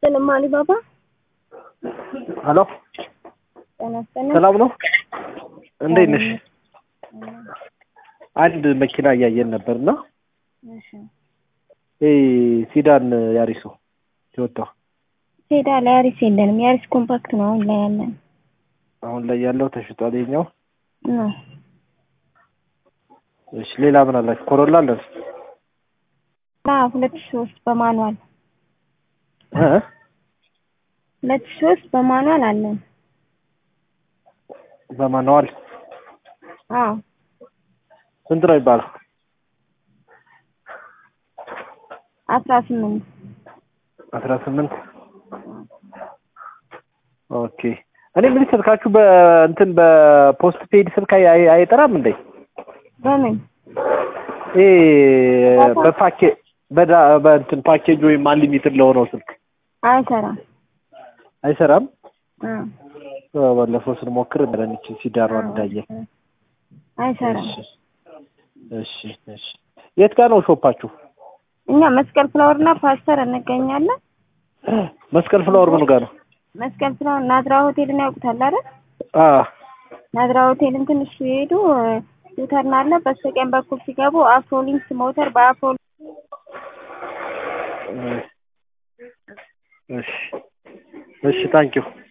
ይስጥልኝ አሊባባ። ሄሎ ጤና ይስጥልኝ። ሰላም ነው? እንዴት ነሽ? አንድ መኪና እያየን ነበርና እሺ ይሄ ሲዳን ያሪሶ ቶዮታ ሴዳ ላይ ያሪስ የለንም። ያሪስ ኮምፓክት ነው አሁን ላይ ያለን። አሁን ላይ ያለው ተሽጧል። ይኸኛው ነው እሺ። ሌላ ምን አላችሁ? ኮሮላ አለን ላ ሁለት ሺህ ሶስት በማኑዋል እ ሁለት ሺህ ሶስት በማኑዋል አለን። በማንዋል አዎ ስንት ነው ይባላል? አስራ ስምንት አስራ ስምንት ኦኬ። እኔ ምን ስልካችሁ በእንትን በፖስት ፔድ ስልክ አይ- አይ- አይጠራም እንዴ? በምን ይሄ በፓኬ በዳ በእንትን ፓኬጅ ወይም አንሊሚትድ ለሆነው ስልክ አይሰራም። አይሰራም። አዎ ባለፈው ስንሞክር እንደነች ሲዳሯን እንዳየን። አይሰራም። እሺ እሺ እሺ። የት ጋር ነው ሾፓችሁ? እኛ መስቀል ፍላወር እና ፓስተር እንገኛለን። መስቀል ፍላወር ምኑ ጋር ነው? መስቀል ፍላወር ናዝራ ሆቴልን ያውቁታል አይደል? አ ናዝራ ሆቴልን ትንሽ ሲሄዱ ዩተርን አለ። በስተቀኝ በኩል ሲገቡ አፍሮሊንክስ ሞተር በአፍሮ እሺ እሺ ታንኪዩ